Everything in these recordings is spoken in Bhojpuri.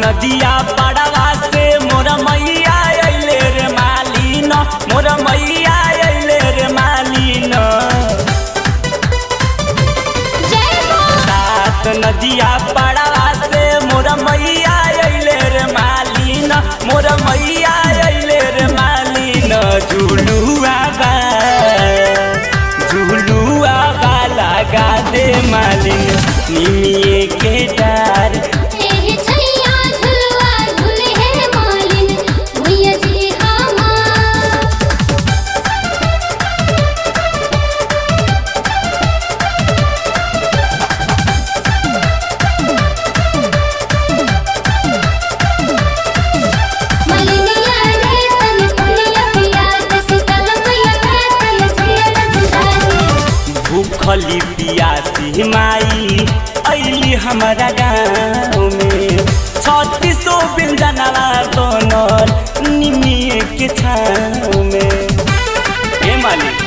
नदिया पड़वा से मोर मैया अइले रे मालिन मोर मैया अइले रे मालिन जय मां सात नदिया पड़वा से मोर मैया अइले रे मालिन मोर मैया अइले रे मालिन झुलुआ बा झुलुआ बा लगा दे मालिन निमिए के डार एहे छैया झुलवा झुले हे मालिन भैया जी हमार मलिनिया रे तन पुलिया पिया दस कलमया रे तन झेल जुदाई भूखली पियासी माई अली हमारा गाँव में छत्तीसो व्यंजनवा बनल निमिए के छाँव में हे मालिक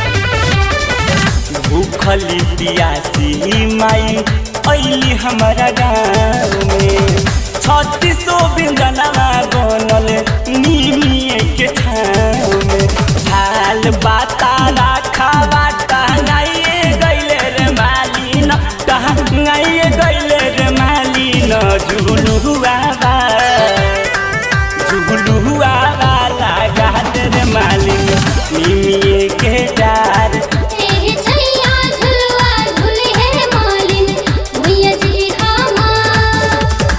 भूखली पियासी माई अली हमारा गाँव में छत्तीसो व्यंजनवा बनल निमिए के छाँव में झाल बाता राखा बाटा गाइए गैले रे मालिन गाइए गैले रे मालिन झुलुआ बा झुलुआ बा लगा दे रे मालिन निमिए के डार एहे छैया झुलवा झुले हे मालिन भैया जी हमार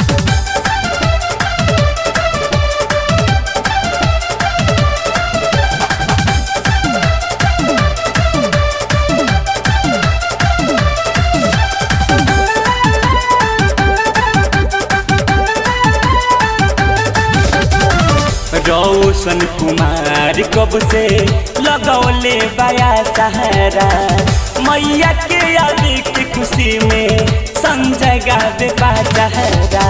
रोशन कुमार कब से लगौले बाया सहारा मैया के आदि की खुशी में संजय गावे बाजहरा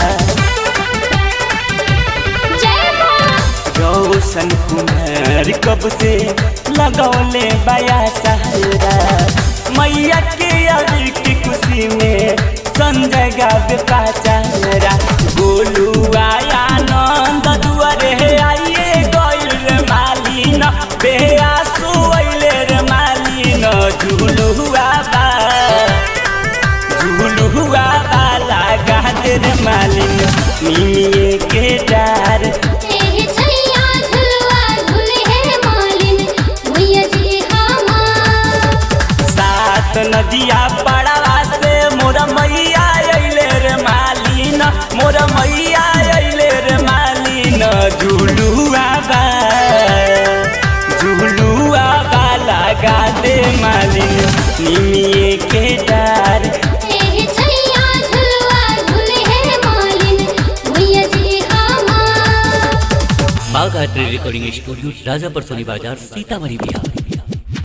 जय मां रोशन कुमार कब से लगौले बाया सहारा मैया के आदि की खुशी में संजय गावे बाजहरा गोलू आया नंद दुआरे आइए गइल रे मालिन बेआसु अइले रे मालिन झुलुआ बा झुलुआ बा लगा दे रे मालिन निमिए के डार एहे छैया झुलवा झुले हे मालिन भैया जी हमार सात नदिया पड़वा से मोर मैया अइले रे मालिन मोर मैया अइले रे मालिन झुलुआ बा झुलुआ बा लगा दे मालिन निमिए के डार एहे छैया झुलवा झुले हे मालिन भैया जी हमार बाघ आर्ट रिकॉर्डिंग स्टूडियो राजापुर सोनी बाजार सीतामढ़ी बिहार